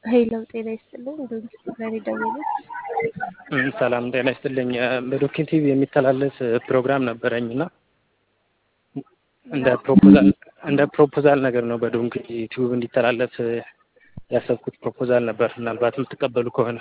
ሄሎ ጤና ይስጥልኝ። ዛሬ ደወሉት። ሰላም ጤና ይስጥልኝ። በዶኪ ቲቪ የሚተላለፍ ፕሮግራም ነበረኝ እና እንደ ፕሮፖዛል እንደ ፕሮፖዛል ነገር ነው በዶንኪ ቲዩብ እንዲተላለፍ ያሰብኩት ፕሮፖዛል ነበር። ምናልባት የምትቀበሉ ከሆነ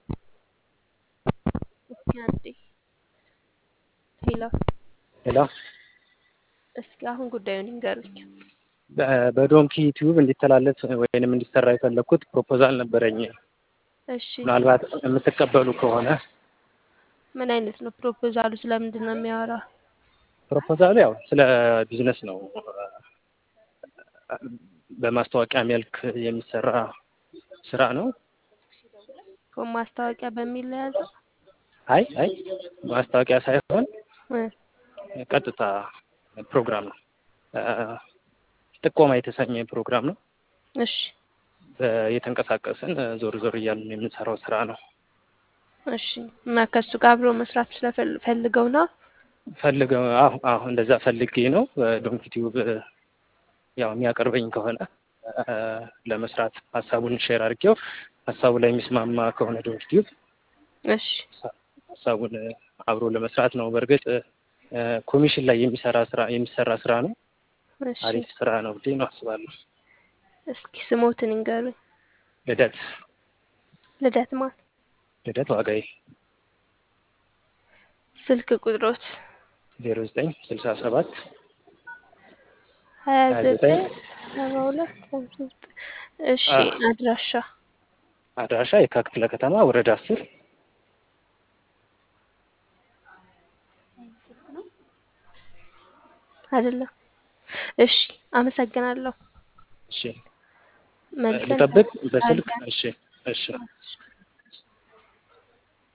እስኪ አንዴ ሄሎ ሌላ እስኪ አሁን ጉዳዩን ይንገሩኝ። በዶንኪ ቲዩብ እንዲተላለፍ ወይንም እንዲሰራ የፈለግኩት ፕሮፖዛል ነበረኝ። እሺ ምናልባት የምትቀበሉ ከሆነ ምን አይነት ነው ፕሮፖዛሉ? ስለምንድን ነው የሚያወራው? ፕሮፖዛሉ ያው ስለ ቢዝነስ ነው። በማስታወቂያ መልክ የሚሰራ ስራ ነው። ማስታወቂያ በሚል ነው የያዘው? አይ አይ ማስታወቂያ ሳይሆን እ ቀጥታ ፕሮግራም ነው። ጥቆማ የተሰኘ ፕሮግራም ነው። እሺ የተንቀሳቀስን ዞር ዞር እያልን የምንሰራው ስራ ነው። እሺ እና ከእሱ ጋር አብሮ መስራት ስለፈልገው ነው። ፈልገው አሁ አሁ እንደዛ ፈልጌ ነው። ዶንኪ ቲዩብ ያው የሚያቀርበኝ ከሆነ ለመስራት ሀሳቡን ሼር አድርጌው ሀሳቡ ላይ የሚስማማ ከሆነ ዶንኪ ቲዩብ እሺ ሀሳቡን አብሮ ለመስራት ነው። በእርግጥ ኮሚሽን ላይ የሚሰራ ስራ የሚሰራ ስራ ነው። እሺ አሪፍ ስራ ነው ብዬ ነው አስባለሁ። እስኪ ስሞትን ይንገሩኝ። ልደት ልደት ማን? ልደት ዋጋዬ ስልክ ቁጥሮት ዜሮ ዘጠኝ ስልሳ ሰባት ሀያ ሀያ ዘጠኝ ዘጠኝ ሰባ ሁለት ሃምሳ ዘጠኝ እሺ አ- አድራሻ አድራሻ የካ ክፍለ ከተማ ወረዳ አስር አይደለም። እሺ አመሰግናለሁ። እሺ መልሰን ልጠብቅ በስልክ አድርገን እሺ እሺ እሺ